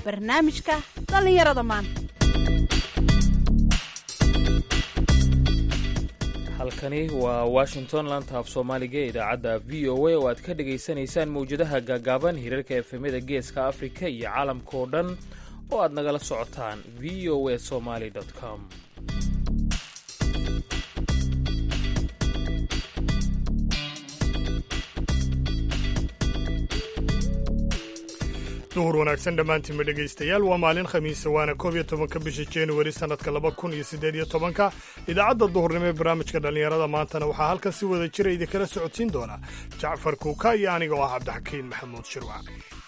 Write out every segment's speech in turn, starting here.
barnaamijka dhallinyarada maanta halkani waa washington laanta af soomaaliga ee idaacadda v o a oo aad ka dhagaysanaysaan mawjadaha gaagaaban hirarka efemyada geeska afrika iyo caalamka oo dhan oo aad nagala socotaan v o a somaly com duhur wanaagsan dhammaantiinma dhegaystayaal waa maalin khamiisa waana koob iyo tobanka bisha januari sannadka laba kun iyo siddeed iyo tobanka idaacadda duhurnimo ee barnaamijka dhallinyarada maantana waxaa halkan si wada jira idinkala socodsiin doona jacfar kuuka iyo aniga oo ah cabdixakiin maxamuud shirwac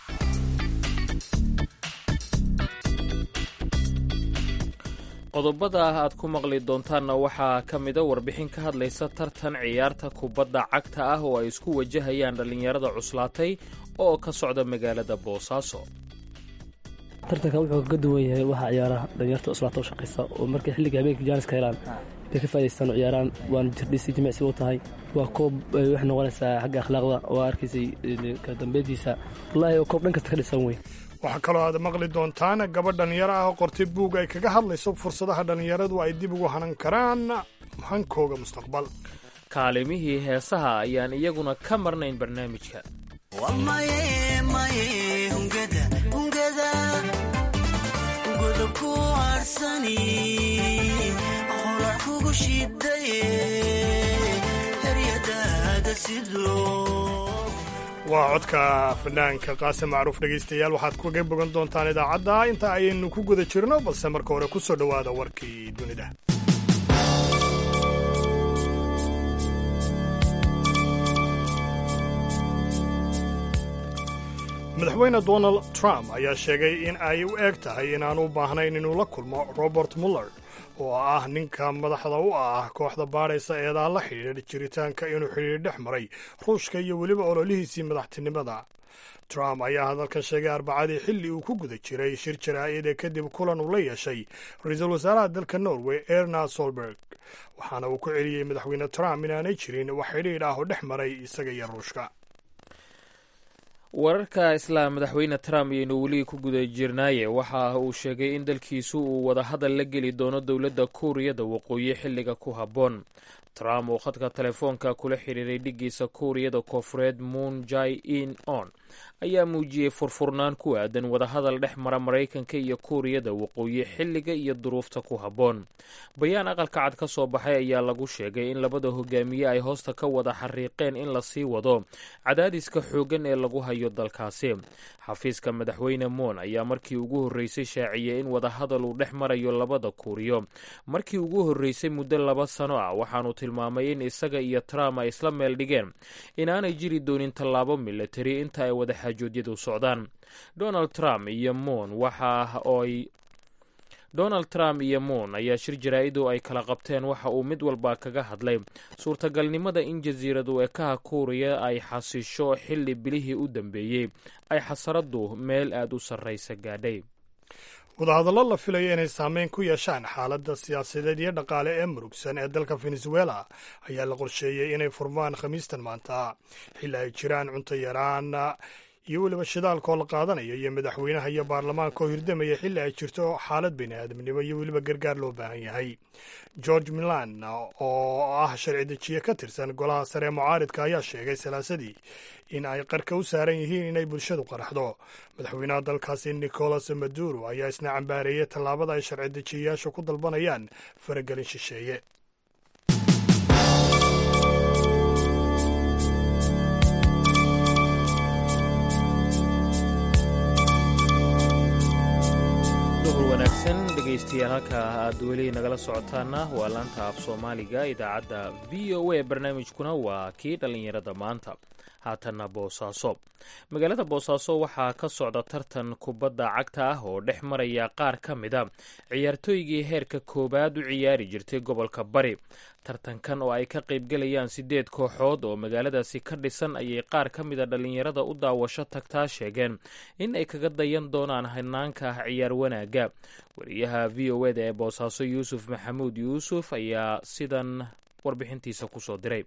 qodobada aad ku maqli doontaanna waxaa ka mida warbixin ka hadlaysa tartan ciyaarta kubadda cagta ah oo ay isku wajahayaan dhallinyarada cuslaatay oo ka socda magaalada boosaaso tartanka wuxuu kaga duwan yahay waxaa ciyaara dhalinyarta cuslaata u shaqaysa oo markay xilliga habeenka jaaniska helaan bay ka faa'idaystaan oo ciyaaraan waana jirdhisi jimicsi u tahay waa koob waxay noqonaysaa xagga akhlaaqda oo arkaysay ka dambeyntiisa wallaahi waa koob dhan kasta ka dhisan wey waxaa kaloo aad maqli doontaan gabadh dhallinyaro ah oo qortay buug ay kaga hadlayso fursadaha dhallinyaradu ay dib ugu hanan karaan hankooga mustaqbal kaalimihii heesaha ayaan iyaguna ka marnayn barnaamijka waa codka fanaanka qaase macruuf dhegaystayaal waxaad kaga bogan doontaan idaacadda inta ayaynu ku guda jirno balse marka hore ku soo dhowaada warkii dunida madaxweyne donald trump ayaa sheegay in ay u eg tahay inaanu u baahnayn inuu la kulmo robert muller oo ah ninka madaxda u ah kooxda baadhaysa eedaa la xidhiidha jiritaanka inuu xidhiir dhex maray ruushka iyo weliba ololihiisii madaxtinimada trump ayaa hadalkan sheegay arbacadii xilli uu ku guda jiray shir jaraa'ida kadib kulan uu la yeeshay ra-iisul wasaaraha dalka norway erna solberg waxaana uu ku celiyey madaxweyne trump inaanay jirin wax xidhiidh ah oo dhex maray isaga iyo ruushka wararka isla madaxweyne trump ayaynu weli ku guda jirnaaye waxa uu sheegay in dalkiisu uu wadahadal la geli doono dowladda kuuriyada waqooyi xilliga ku habboon trump oo khadka telefoonka kula xiriiray dhiggiisa kuuriyada koofureed moon jai in on ayaa muujiyey furfurnaan ku aadan wadahadal dhex mara maraykanka iyo kuuriyada waqooyi xilliga iyo duruufta ku habboon bayaan aqalka cad ka soo baxay ayaa lagu sheegay in labada hogaamiye ay hoosta ka wada xariiqeen in la sii wado cadaadiska xooggan ee lagu hayo dalkaasi xafiiska madaxweyne moon ayaa markii ugu horreysay shaaciyey in wadahadal uu dhex marayo labada kuuriyo markii ugu horreysay muddo laba sano ah waxaanu tilmaamay in isaga iyo trump ay isla meel dhigeen inaanay jiri doonin tallaabo militari inta ay wada xaajoodyadu socdaan donald trump iyo moon waxa oy donald trump iyo moon ayaa shir jaraa-idu ay kala qabteen waxa uu mid walba kaga hadlay suurtagalnimada in jasiiradu ekaha kuuriya ay xasisho xilli bilihii u dambeeyey ay xasaradu meel aada u sarraysa gaadhay wadahadallo la filayo inay saameyn ku yeeshaan xaaladda siyaasadeed iyo dhaqaale ee murugsan ee dalka venezuela ayaa la qorsheeyey inay furmaan khamiistan maanta xilli ay jiraan cunto yaraan iyo weliba shidaalkoo la qaadanayo iyo madaxweynaha iyo baarlamaanka oo hirdamaya xilli ay jirto xaalad bini aadamnimo iyo weliba gargaar loo baahan yahay george milan oo ah sharci dejiye ka tirsan golaha sare ee mucaaridka ayaa sheegay salaasadii in ay qarka u saaran yihiin inay bulshadu qaraxdo madaxweynaha dalkaasi nicolas maduro ayaa isna cambaareeyey tallaabada ay sharci dejiyayaashu ku dalbanayaan faragelin shisheeye duhur wanaagsan dhegaystayaal halka aad weli nagala socotaana waa laanta af soomaaliga idaacadda v o a barnaamijkuna waa kii dhallinyarada maanta haatanna boosaaso magaalada boosaaso waxaa ka socda tartan kubadda cagta ah oo dhex maraya qaar ka mida ciyaartooygii heerka koowaad u ciyaari jirtay gobolka bari tartankan oo ay ka qaybgelayaan sideed kooxood oo magaaladaasi ka dhisan ayay qaar ka mida dhallinyarada u daawasho tagtaa sheegeen in ay kaga dayan doonaan hanaanka ah ciyaar wanaagga wariyaha v o eda ee boosaaso yuusuf maxamuud yuusuf ayaa sidan warbixintiisa kusoo diray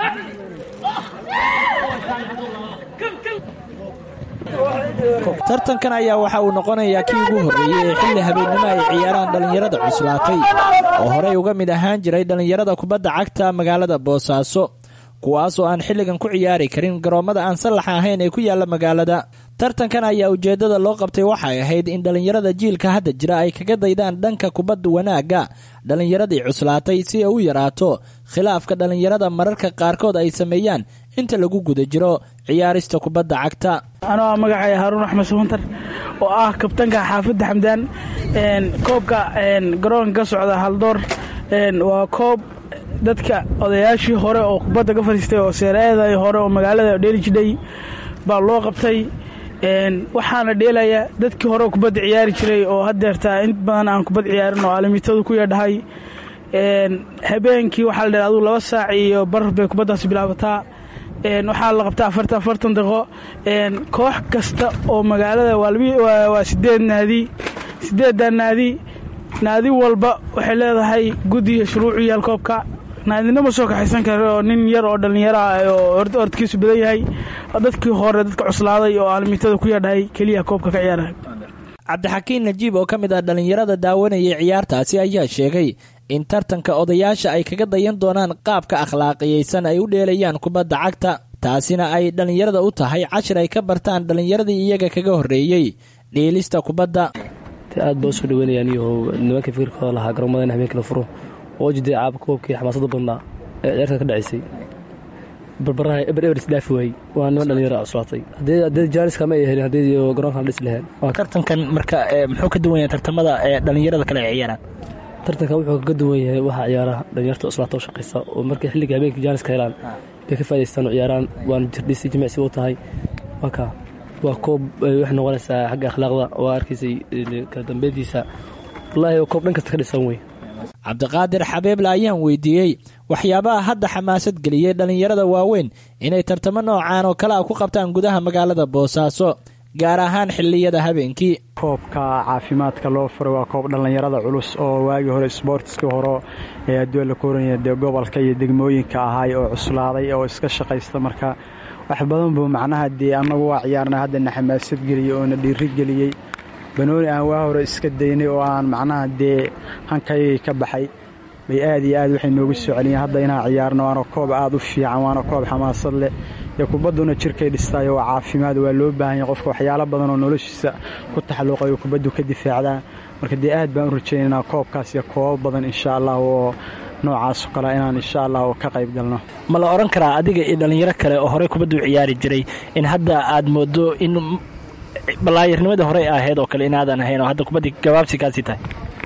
tartankan ayaa waxa uu noqonayaa kii ugu horreeyey ee xilli habeennimo ay ciyaaraan dhallinyarada cuslaatay oo horey uga mid ahaan jiray dhallinyarada kubadda cagta magaalada boosaaso kuwaas oo aan xilligan ku ciyaari karin garoommada aan sallaxa ahayn ee ku yaalla magaalada tartankan ayaa ujeeddada loo qabtay waxay ahayd in dhallinyarada jiilka hadda jira ay kaga daydaan dhanka kubadda wanaagga dhallinyaradii cuslaatay si ay u yaraato khilaafka dhallinyarada mararka qaarkood ay sameeyaan inta lagu guda jiro ciyaarista kubadda cagta anoo ah magacay haaruun axmed samantar oo ah kabtanka xaafadda xamdaan koobka garoonka ka socda haldoor waa koob dadka odayaashii hore oo kubadda ka fadhiistay oo seeraeeda hore oo magaalada dheeli jidhay baa loo qabtay waxaana dheelaya dadkii hore oo kubadda ciyaari jiray oo hadeertaa in badan aan kubad ciyaarin oo alimitadu ku yeedhahay habeenkii waxaa la dheh aduu laba saac iyo bar bay kubaddaasi bilaabataa waxaa la qabtaa afartan afartan daqiiqo koox kasta oo magaalada waa sideed naadi sideeddaa naadi naadi walba waxay leedahay guddiga shuruucu yaal koobka naadina ma soo kaxaysan kara oo nin yar oo dhallinyaro ah oo ordkiisu badan yahay dadkii hore dadka cuslaaday oo aalimitada ku yeedhahay keliya koobka ka ciyaara cabdixakiin najiib oo ka mid ah dhallinyarada daawanayay ciyaartaasi ayaa sheegay in tartanka odayaasha ay kaga dayan doonaan qaabka akhlaaqiyeysan ay u dheelayaan kubadda cagta taasina ay dhallinyarada u tahay cashir ay ka bartaan dhallinyaradii iyaga kaga horreeyey dheelista kubadda aad baa usoo dhaweynayaan iyo nimankii fikirkooda lahaa garoomada in habeenkii la furo oo jiday caaba koobkii xamaasada badnaa ee ciyaarta ka dhacaysay barbaraha eber eber isdhaafi waayey waa niman dhallinyaro cuslaatay haddee jaaniska ma ay helin haddii garoonkan dhisi laheen tartankan marka muxuu ka duwan yahay tartamada ee dhallinyarada kale ay ciyaaraan tartanka wuxuu ka duwan yahay waxaa ciyaara dhalinyarta cuslaata u shaqaysa oo markay xilliga habeenkii jaaniska helaan bay ka faa'idaystaan oo ciyaaraan waana jirdhisi jimicsi u tahay waa kaa waa koob waxay noqonaysaa xagga akhlaaqda oo arkaysay kala dambeyntiisa wallaahi oo koob dhan kasta ka dhisan wey cabdiqaadir xabeeble ayaan weydiiyey waxyaabaha hadda xamaasad geliyey dhallinyarada waaweyn inay tartamo noocaan oo kale a ku qabtaan gudaha magaalada boosaaso gaar ahaan xilliyada habeenkii koobka caafimaadka loo furay waa koob dhallinyarada culus oo waagii hore sboortiskii hore ee adduun la kooranya dee gobolka iyo degmooyinka ahaay oo cuslaaday oo iska shaqaysta marka wax badan buu macnaha dee annagu waa ciyaarna haddana xamaasad geliyey oona dhiiri geliyey banooni aan waa hore iska daynay oo aan macnaha dee hankayagii ka baxay bay aad iyo aad waxay noogu soo celiyeen hadda inaan ciyaarno waana koob aad u fiican waana koob xamaasad leh dee kubadduna jirkay dhistaayo waa caafimaad waa loo baahan yahay qofka waxyaalo badan oo noloshiisa ku taxalluuqayo kubaddu ka difaacdaa marka dee aad baan u rajaynaynaa koobkaas iyo koobo badan insha allah oo noocaas oo kale inaan insha allah ka qayb galno ma la odhan karaa adiga iyo dhallinyaro kale oo horey kubaddu ciyaari jiray in hadda aad moodo in balaayarnimadii horey ahayd oo kale inaadan ahayn oo hadda kubaddii gabaabsi kaasii tahay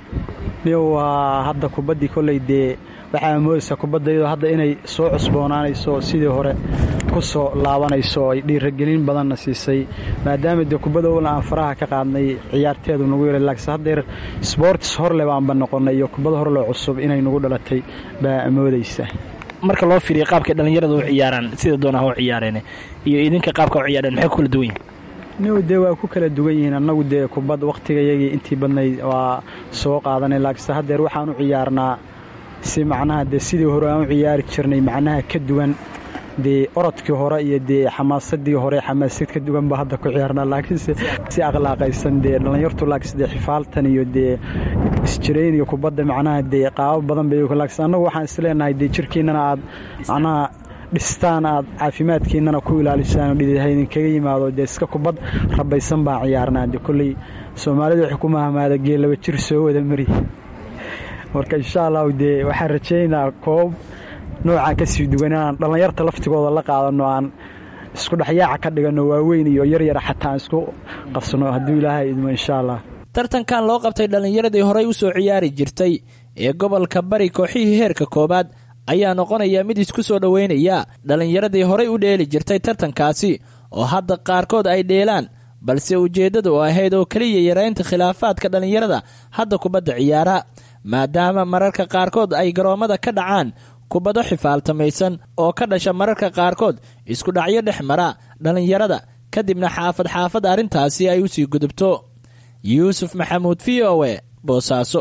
waa hadda kubaddii kolley dee waxaa moodaysaa kubaddaydo hadda inay soo cusboonaanayso sidii hore ku soo laabanayso ay dhiiragelin badanna siisay maadaama dee kubadda owla aan faraha ka qaadnay ciyaarteedu nagu yara laakse haddeer sboortis horle baanba noqonnay iyo kubadda horle cusub inay nagu dhalatay baa moodaysa marka loo fiiriya qaabkay dhallinyarada u ciyaaraan sida doonaha u ciyaareen iyo idinka qaabka u ciyaareen maxay ku kala duwan yihin niw dee waa ku kala duwan yihiin annagu dee kubad wakhtigayagii intii badnayd waa soo qaadanay laakse haddeer waxaan u ciyaarnaa si macnaha dee sidii hore aan u ciyaari jirnay macnaha ka duwan dee orodkii hore iyo dee xamaasadii hore xamaasad ka duwan ba hadda ku ciyaarnaa laakiinse si akhlaaqaysan dee dhallinyartu laakse dee xifaaltan iyo dee isjirayn iyo kubadda macnaha dee qaabo badan bay laakse annagu waxaan isleenahay dee jirkiinnana aad macnaha dhistaan aad caafimaadkiinnana ku ilaalisaan dhididha idinkaga yimaado dee iska kubad rabaysan baan ciyaarnaa dee kolley soomaalida waxay ku mahamaada geellaba jir soo wada mari marka insha allahu dee waxaan rajaynayaa koob noocaan ka sii duwan inaan dhallinyarta laftigooda la qaadanno aan isku dhexyaaca ka dhiganno waaweyn iyo yaryara xataa aan isku qasno hadduu ilaahay idmo insha allah tartankan loo qabtay dhallinyaradii horey u soo ciyaari jirtay ee gobolka bari kooxihii heerka koowaad ayaa noqonaya mid isku soo dhoweynaya dhallinyaradii horey u dheeli jirtay tartankaasi oo hadda qaarkood ay dheelaan balse ujeeddadu ahayd oo keliya yaraynta khilaafaadka dhallinyarada hadda kubadda ciyaara maadaama mararka qaarkood ay garoommada ka dhacaan kubado xifaaltamaysan oo ka dhasha mararka qaarkood isku dhacyo dhex mara dhallinyarada kadibna xaafad xaafad arrintaasi ay u sii gudubto yuusuf maxamuud v o e boosaaso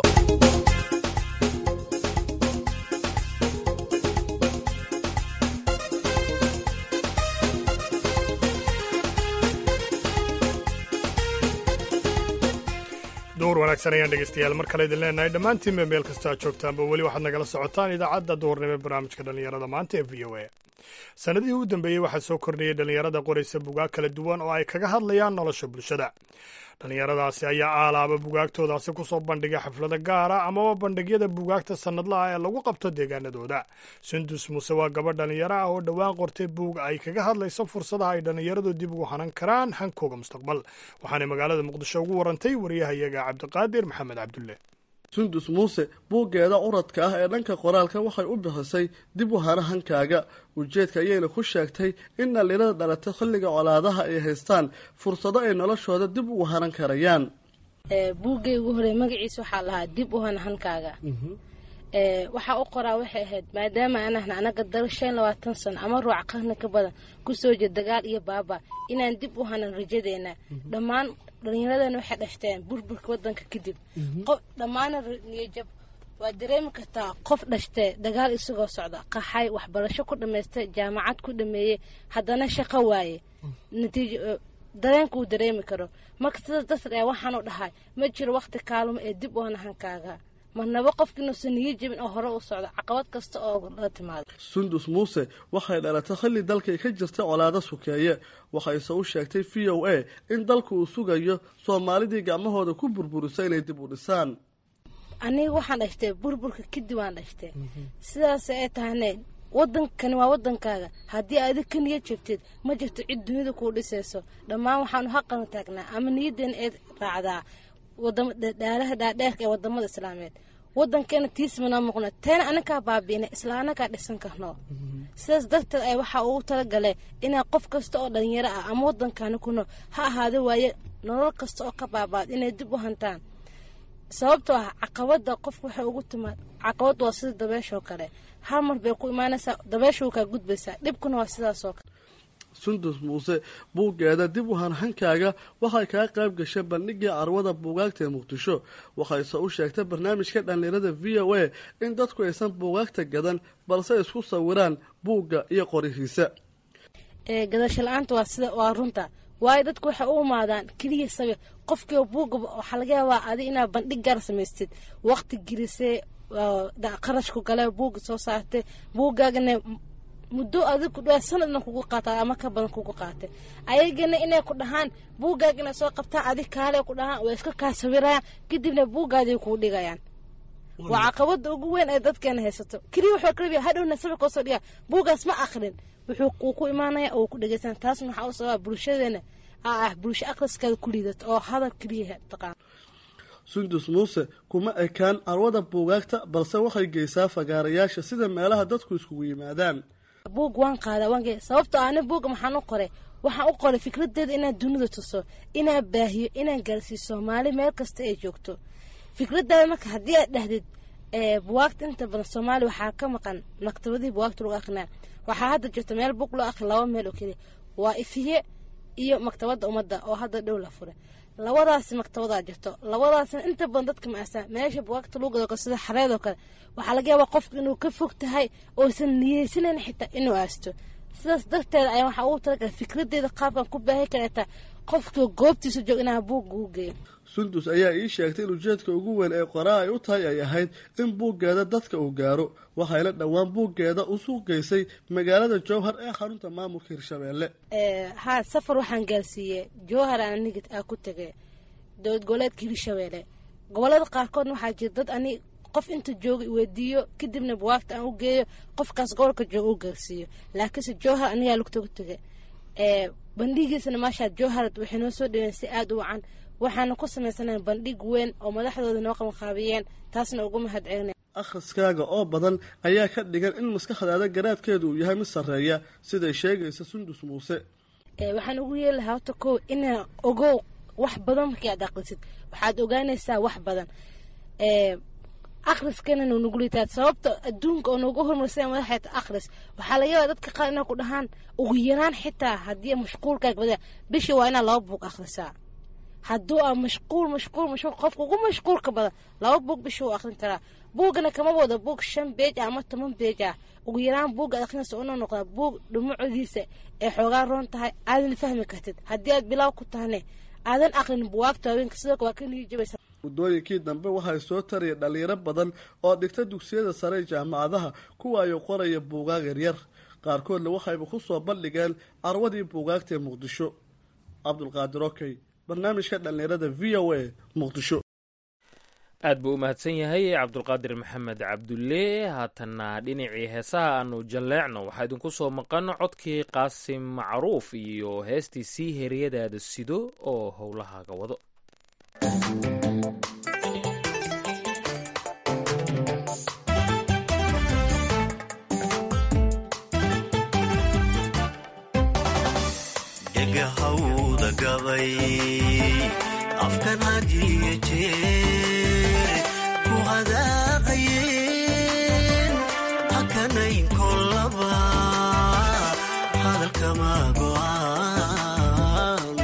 duhur wanaagsan ayaan dhegaystayaal mar kale idin leenahay dhammaantiinba meel kasta aad joogtaanba weli waxaad nagala socotaan idaacadda duhurnimo ee barnaamijka dhallinyarada maanta ee v o a sannadihii u dambeeyey waxaa soo kordhiyey dhallinyarada qoraysa bugaag kala duwan oo ay kaga hadlayaan nolosha bulshada dhallinyaradaasi ayaa aalaaba bugaagtoodaasi ku soo bandhigay xaflada gaara amaba bandhigyada bugaagta sannadlaha ee lagu qabto deegaanadooda sundus muuse waa gabadh dhallinyaro ah oo dhowaan qortay buug ay kaga hadlayso fursadaha ay dhallinyaradu dib ugu hanan karaan hankooga mustaqbal waxaanay magaalada muqdisho ugu warantay wariyahayaga cabdiqaadir maxamed cabdulle sundus muuse buuggeeda uradka ah ee dhanka qoraalka waxay u bixisay dib u hana hankaaga ujeedka ayayna ku sheegtay in dhallinyarada dhalatay xilliga colaadaha ay haystaan fursado ay noloshooda dib ugu hanan karayaan buuggay ugu horey magaciisa waxaa lahaa dib u hana hankaaga waxaa u qoraa waxay ahayd maadaama anahna anaga dal shan labaatan sano ama ruuc qarni ka badan kusoo jeed dagaal iyo baaba inaan dib u hanan rajadeena dhammaan dhallinyaradana waxay dhashteen burburka wadanka kadib qof dhammaana niyajab waa dareemi kartaa qof dhashtee dagaal isagoo socda qaxay waxbarasho ku dhammaystay jaamacad ku dhameeyey haddana shaqo waaye natiijo dareenka uu dareemi karo marka sidaas darteed ee waxaanu dhahay ma jiro waqti kaalmo ee dib u hana hankaaga marnaba qofkiinuusan niyo jebin oo hore u socdo caqabad kasta oo la timaado sundus muuse waxay dhalatay xilli dalkay ka jirta colaado sukeeye waxayse u sheegtay v o a in dalku uu sugayo soomaalidii gacmahooda ku burburisa inay dib u dhisaan aniga waxaan dhashtay burburka kadib waan dhashtay sidaas ay tahane wadankani waa wadankaaga haddii adig ka niyad jebtid ma jirto cid dunida kuu dhisayso dhammaan waxaanu haqana taagnaa ama niyadeena ee raacdaa dhaalaha dhaadheerka ee wadamada islaameed wadankeena tiismanaa muuqna teena anakaa baabiina isla anakaa dhisan karno sidaas darteed ay waxaa ugu talagale inaa qof kasta oo dhalinyaro ah ama wadankaani ku nool ha ahaado waaye nolol kasta oo ka baabaad inay dib u hantaan sababtoo ah caqabada qofka waxay ugu timaad caqabad waa sida dabeeshoo kale hal mar bay ku imaanaysaa dabeesha kaa gudbaysaa dhibkuna waa sidaasoo kale sundus muuse buuggeeda dib u hanhankaaga waxay kaga qayb gashay bandhigii carwada buugaagta ee muqdisho waxayse u sheegtay barnaamijka dhallinyarada v o a in dadku aysan buugaagta gadan balse isku sawiraan buugga iyo qorihiisa gadasho la-aanta waa sida waa runta waayo dadku waxay u imaadaan keliya sawir qofkiiba buugga waxaa laga yaabaa adi inaad bandhig gaar samaystid waqti gelisee qarashku gale buugga soo saartay buuggaagana muddo adig ku dhaa sanadna kugu qaata ama ka badan kugu qaatay ayagana inay ku dhahaan buuggaaga inay soo qabtaan adig kaale ku dhahaan way iska kaa sawirayaan kadibna buuggaaday kuu dhigayaan waa caqabada ugu weyn ee dadkeena haysato keliya wuxuu kalabiya hadhowna sawirka soo dhigaa buuggaas ma akrin wuxuu uu ku imaanaya oo ku dhegeysan taasna waxaa u sababa bulshadeena aa ah bulsho akhriskeeda ku liidata oo hadal keliya taqaan sundus muuse kuma ekaan carwada buugaagta balse waxay geysaa fagaarayaasha sida meelaha dadku iskugu yimaadaan buug waan qaadaa waan ge sababtoo ana buugga maxaan u qoray waxaan u qoray fikradeeda inaan dunida tuso inaan baahiyo inaan gaarsiiyo soomaali meel kasta ay joogto fikradaada marka haddii aad dhahdid buwaagta inta badan soomaaliya waxaa ka maqan maktabadihii buwaagta lagu akrinaa waxaa hadda jirta meel buug loo akri laba meel oo keliya waa ifiye iyo maktabadda ummadda oo hadda dhow la furay labadaasi maktabadaa jirto labadaasna inta badan dadka maasaan meesha buwaagta lagu gado sida xareed oo kale waxaa laga yaabaa qofka inuu ka fog tahay oosan niyeysanayn xitaa inuu aasto sidaas darteeda ayaa waxaa ugu talagalay fikradeeda qaabkan ku baahi kareetaa qofka goobtiisa joog inaa buugga u geeyo sundus ayaa ii sheegtay in ujeedka ugu weyn ee qoraa ay u tahay ay ahayd in buuggeeda dadka uu gaaro waxayna dhowaan buuggeeda u suuq geysay magaalada jowhar ee xarunta maamulka hirshabeelle haa safar waxaan gaarsiiyey jowhar aan aniga aa ku tegay dowlad goboleedka hirshabeelle gobolada qaarkoodna waxaa jira dad ani qof inta jooga iweydiiyo kadibna buwaagta aan u geeyo qofkaas gobolka jooga u gaarsiiyo laakiinse jowhar anigaa lugtagu tegay bandhigiisana maashaa jowharad waxay noo soo dhaween si aada u wacan waxaana ku samaysana bandhig weyn oo madaxdooda noo qabanqaabiyeen taasna ugu mahad celina akhriskaaga oo badan ayaa ka dhigan in maskaxdaada garaadkeedu uu yahay mid sarreeya siday sheegaysa sundus muuse waxaan ugu yeeli lahaa horta kow inaa ogow wax badan markii aad aqrisid waxaad ogaanaysaa wax badan akhriskana nagu liitaad sababta adduunka oo noogu horumarsan madaxeeta akhris waxaa laga yaabaa dadka qaar inaa ku dhahaan ugu yaraan xitaa haddii mashquulkaaga badaa bishii waa inaad laba buug akhrisaa hadduu aa mashquul mashquul mashquul qofka ugu mashquulka badan laba buug bishii uu akhrin karaa buugana kama wado buug shan beej ah ama toban beej ah ugu yaraan buugga aad akhrinaysa una noqdaa buug dhumucdiisa ee xoogaa roon tahay aadan fahmi kartid haddii aad bilaaw ku tahane aadan aqrin buwaagta haweenka sidoo waa ka niyi jabaysa muddooyinkii dambe waxay soo taraya dhalinyaro badan oo dhigta dugsiyada sare ee jaamacadaha kuwa ay qoraya buugaag yaryar qaarkoodna waxayba ku soo bandhigeen carwadii buugaagta ee muqdisho cabdulqaadir okey barnaamijka dhallinyarada v o a muqdisho aad buu u mahadsan yahay cabdulqaadir maxamed cabdulle haatanna dhinacii heesaha aanu jalleecno waxaa idinku soo maqan codkii qaasim macruuf iyo heestii sii heryadaada sido oo howlahaaga wado dhegahawda gabay afkan hadiyo jeer ku hadaaqayeen hakanayn kolaba hadalkama go'aan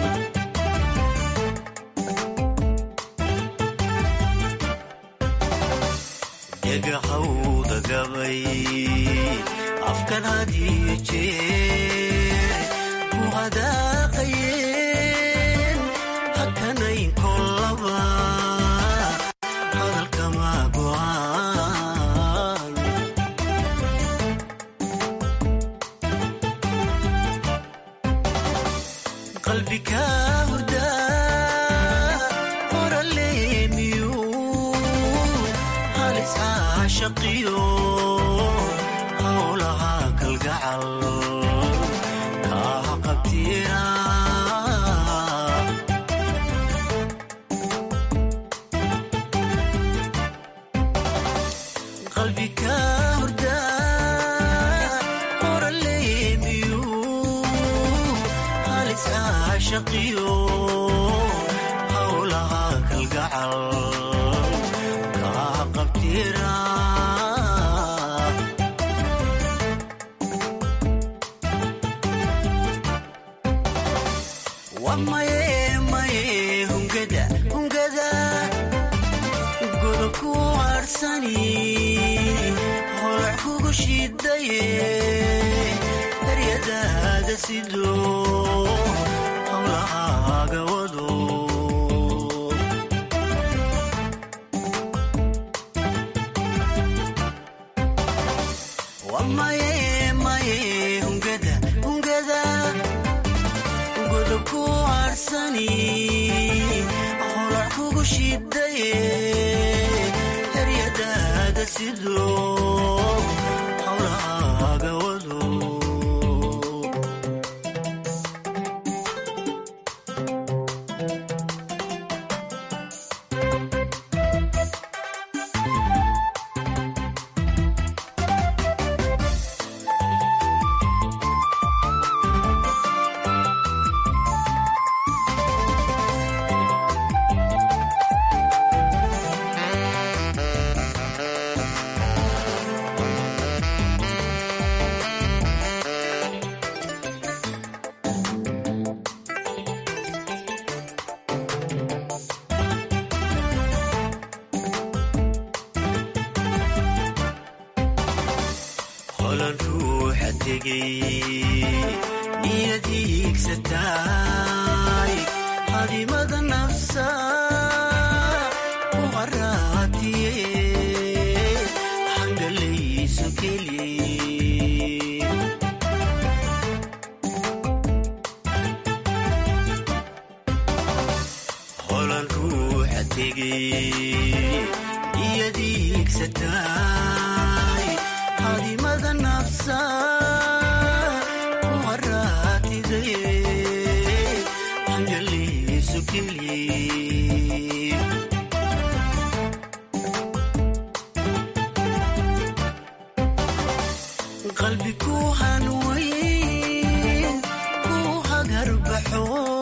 dhegahawda gabay afkan hadiyo jeer ku hadaaqayeen hakanayn kolaba hadalkama go'aan qalbika hurdaa qoraleemiyu halis caashaqiyo howlaha kalgacal kaaha qabtiira qalbika hurdaa qoraleemiyu halis caashaqiyo howlaha kalgacal kaaha qabtiira wamaye maye hungada hungada godobku harsani holac kugu shidaye daryadaada sido howlahaaga wado wamaye maye hungada hungada godobku harsani holac kugu shidaye daryadaada sido howlahaaga wado holan ruuxa tegay niyad hiigsataay hadimada nafsa u qaraatiye xangalayso keli holan ruuxa tegay niyad hiigsataay hadimada nafsa u qaraatidaye xangalayso keli qalbi ku hanweyn ku hagarbaxo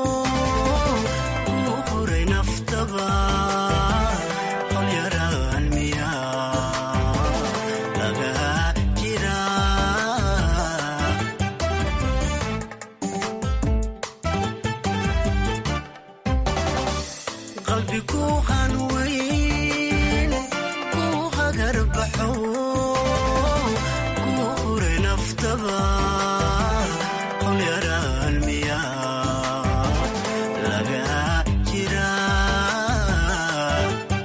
ku huray naftaba holyaraan miya laga jira qalbi ku hanweyn ku hagarbaxo ku huray naftaba holyaraan miya laga jira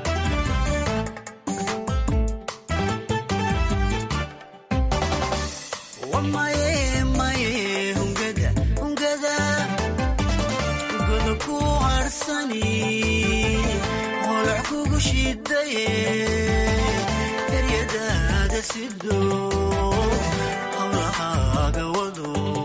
harsani holac kugu shidaye eryadaada sido hawlahaaga wado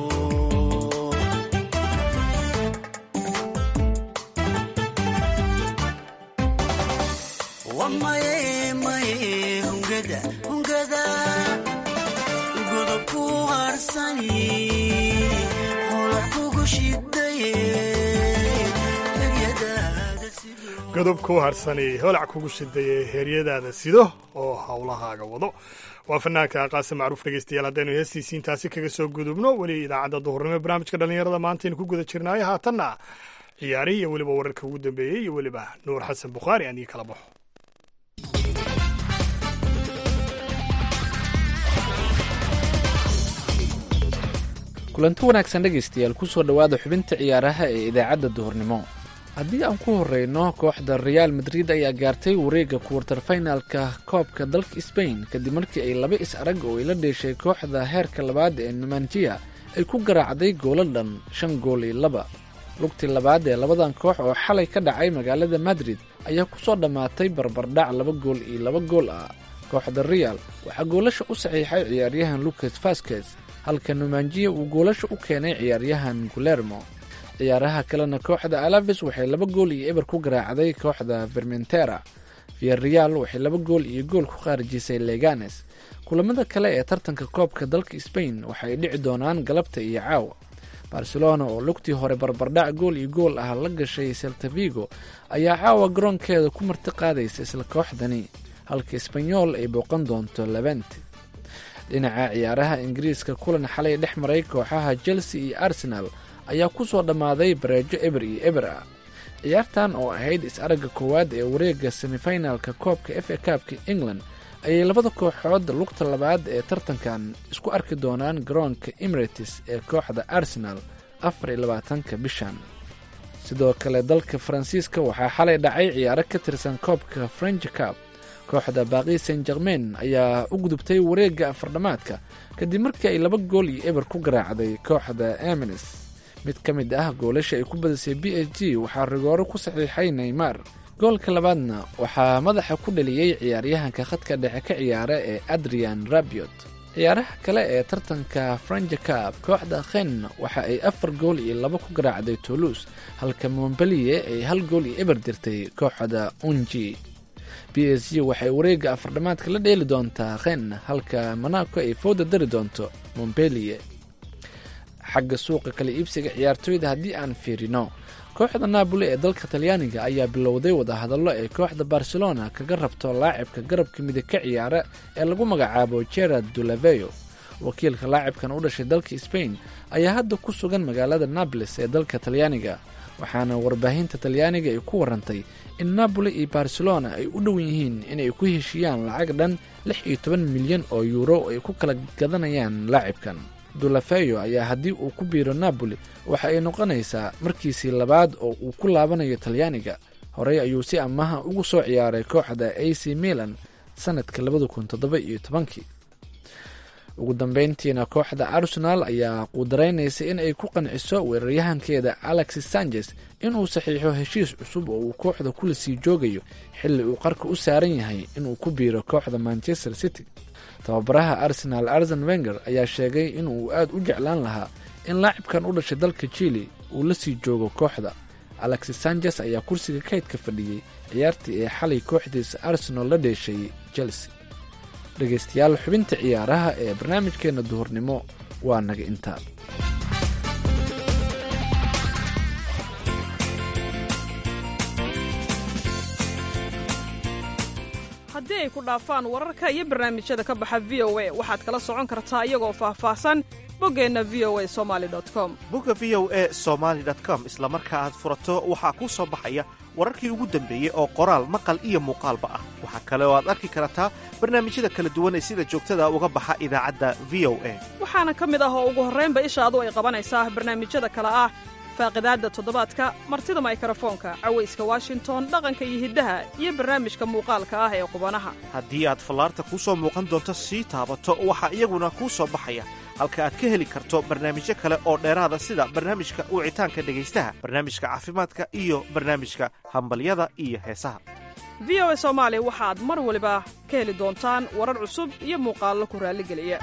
wamaye maye hungada hungada godobku harsani holac kugu shidaye eryadaada sido godobku harsani holac kugu shidaye heeryadaada sido oo howlahaaga wado waa fanaanka qaasim macruuf dhegeystayaal haddaynu heestiisii intaasi kaga soo gudubno weli idaacadda duhurnimo barnaamijka dhallinyarada maantaynu ku guda jirnaayo haatanna ciyaarihii iyo weliba wararka ugu dambeeyey iyo weliba nuur xasan bukhaari aan ii kala baxo kulanti wanaagsan dhegaystayaal kusoo dhowaada xubinta ciyaaraha ee idaacadda duhurnimo haddii aan ku horreyno kooxda reaal madrid ayaa gaartay wareegga kuwartar finalka koobka dalka sbain kadib markii ay laba is arag oo ay la dheeshay kooxda heerka labaad ee numanjiya ay ku garaacday goolo dhan shan gool iyo laba lugtii labaad ee labadan koox oo xalay ka dhacay magaalada madrid ayaa ku soo dhammaatay barbardhac laba gool iyo laba gool ah kooxda real waxaa goolasha u saxiixay ciyaaryahan lucas vasquez halka numanjiya uu goolasha u keenay ciyaaryahan gulermo ciyaaraha kalena kooxda alaves waxay laba gool iyo eber ku garaacday kooxda vermentera viareal waxay laba gool iyo gool ku khaarijisay leganes kulamada kale ee tartanka koobka dalka sbain waxay dhici doonaan galabta iyo caawa barcelona oo lugtii hore barbardhac gool iyo gool ah la gashay seltavigo ayaa caawa garoonkeeda ku marti qaadaysa isla kooxdani halka sbanyol ay booqan doonto levente dhinaca ciyaaraha ingiriiska kulan xalay dhex maray kooxaha chelsea iyo arsenal ayaa ku soo dhammaaday bareejo eber iyo eber ah ciyaartan oo ahayd is-aragga koowaad ee wareegga semifinalka koobka f a kaabka england ayay labada kooxood lugta labaad ee tartankan isku arki doonaan garoonka emirates ee kooxda arsenal afar iyo labaatanka bishan sidoo kale dalka faransiiska waxaa xalay dhacay ciyaaro ka tirsan koobka french cab kooxda baaqi saint germain ayaa u gudubtay wareegga afardhamaadka kadib markii ay laba gool iyo eber ku garaacday kooxda emines mid ka mid ah goolasha ay ku badisay b s g waxaa rigooro ku saxiixay neymar goolka labaadna waxaa madaxa ku dhaliyey ciyaaryahanka khadka dhexe ka ciyaara ee adrian rabiot ciyaaraha kale ee tartanka franja cab kooxda khen waxa ay afar gool iyo laba ku garaacday toulouse halka montbelier ay hal gool iyo eber dirtay kooxda unji b s g waxay wareegga afardhamaadka la dheeli doontaa khen halka monaco ay fooda dari doonto montbelier xagga suuqa kala iibsiga ciyaartooyda haddii aan fiirino kooxda naaboli ee dalka talyaaniga ayaa bilowday wadahadallo ay kooxda barcelona kaga rabto laacibka garabka midig ka ciyaara ee lagu magacaabo gerard dulaveyo wakiilka laacibkan u dhashay dalka sbain ayaa hadda ku sugan magaalada nables ee dalka talyaaniga waxaana warbaahinta talyaaniga ay ku warantay in napoli iyo barcelona ay u dhowan yihiin inay ku heshiiyaan lacag dhan lix iyo toban milyan oo yuuro ay ku kala gadanayaan laacibkan dulafeyo ayaa haddii uu ku biiro napoli waxa ay noqonaysaa markiisii labaad oo uu ku laabanayo talyaaniga horey ayuu si amaha ugu soo ciyaaray kooxda a c milan sanadka labada kun toddoba iyo tobankii ugu dambeyntiina kooxda arsenal ayaa qudaraynaysa in ay ku qanciso weeraryahankeeda alexis sanchez inuu saxiixo heshiis cusub oo uu kooxda kula sii joogayo xilli uu qarka u saaran yahay inuu ku biiro kooxda manchester city tababaraha arsenal arsen wenger ayaa sheegay inuu aad u jeclaan lahaa in laacibkan u dhashay dalka chili uu la sii joogo kooxda alexis sanchez ayaa kursiga kaydka fadhiyey ciyaartii ee xalay kooxdiisa arsenal la dheeshay chelsea dhegaystayaal xubinta ciyaaraha ee barnaamijkeenna duhurnimo waa naga intaa haddii ay ku dhaafaan wararka iyo barnaamijyada ka baxa v o a waxaad kala socon kartaa iyagoo faahfaahsan boggeenna v o a somali com bogga v o e somaali com isla marka aad furato waxaa kuu soo baxaya wararkii ugu dambeeyey oo qoraal maqal iyo muuqaalba ah waxaa kale oo aad arki kartaa barnaamijyada kala duwan ee sida joogtada uga baxa idaacadda v o a waxaana ka mid ah oo ugu horraynba ishaadu ay qabanaysaa barnaamijyada kale ah faaqidaadda toddobaadka martida maykarafoonka cawayska washington dhaqanka iyo hiddaha iyo barnaamijka muuqaalka ah ee qubanaha haddii aad fallaarta kuu soo muuqan doonto sii taabato waxaa iyaguna kuu soo baxaya halka aad ka heli karto barnaamijyo kale oo dheeraada sida barnaamijka wicitaanka dhegaystaha barnaamijka caafimaadka iyo barnaamijka hambalyada iyo heesaha v o a soomaali waxaad mar waliba ka heli doontaan warar cusub iyo muuqaallo ku raalligeliya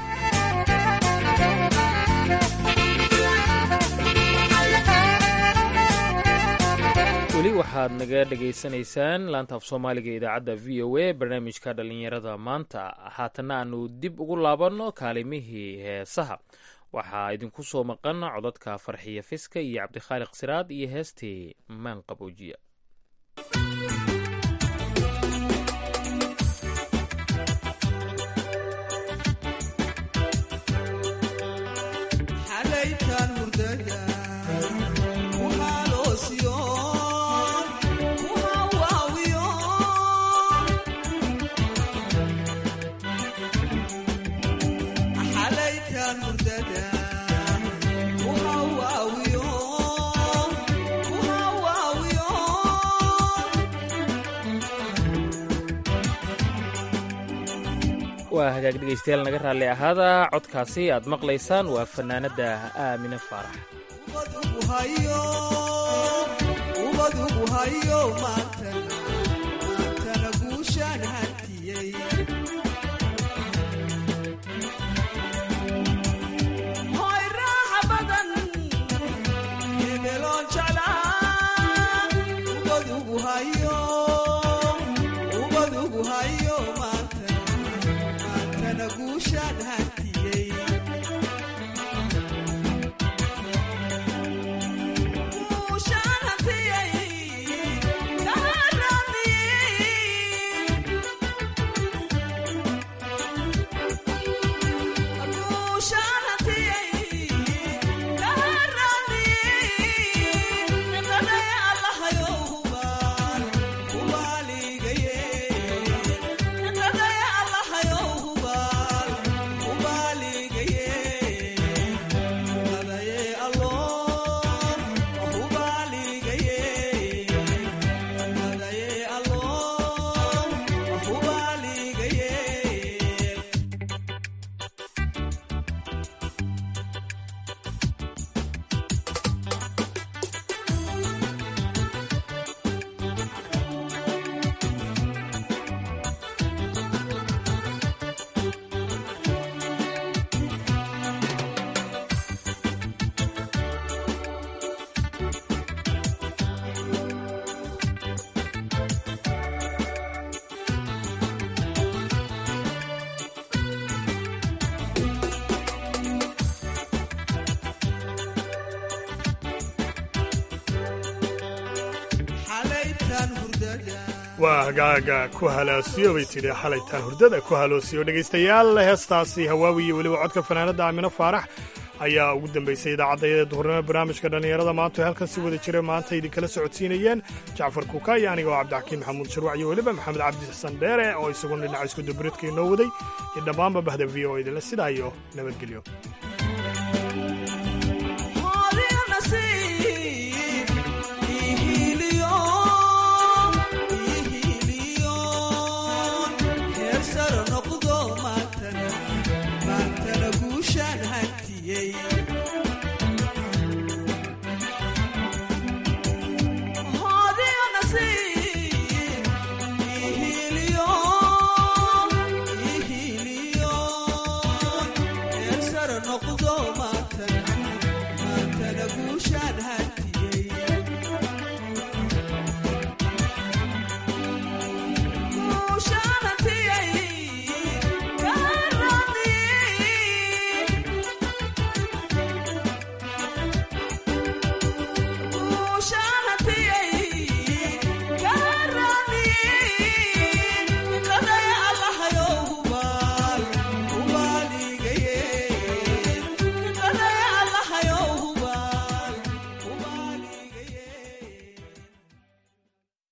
weli waxaad naga dhegaysanaysaan laanta af soomaaliga ee idaacadda v o a barnaamijka dhallinyarada maanta haatanna aanu dib ugu laabanno kaalimihii heesaha waxaa idinku soo maqan codadka farxiya fiska iyo cabdikhaaliq siraad iyo heestii maan qaboojiya waa hagaag dhegaystayaal naga raalli ahaada codkaasi aad maqlaysaan waa fanaanadda aamine faarax waa hagaaga ku halaasiyo bay tidhi xalaytaan hurdada ku haloosiyo dhegaystayaal heestaasi hawaawi iyo weliba codka fanaanadda aamino faarax ayaa ugu dambaysay idaacaddayaee duhurnimo barnaamijka dhallinyarada maanta oo halkan si wada jira maanta idinkala socodsiinayeen jacfar kuuka iyo aniga oo cabdixakiin maxamuud sharwac iyo weliba maxamed cabdi xasan dheere oo isaguna dhinaca iskudabaridka inoo waday iyo dhammaanba bahda v o idinle sidaa iyo nabadgelyo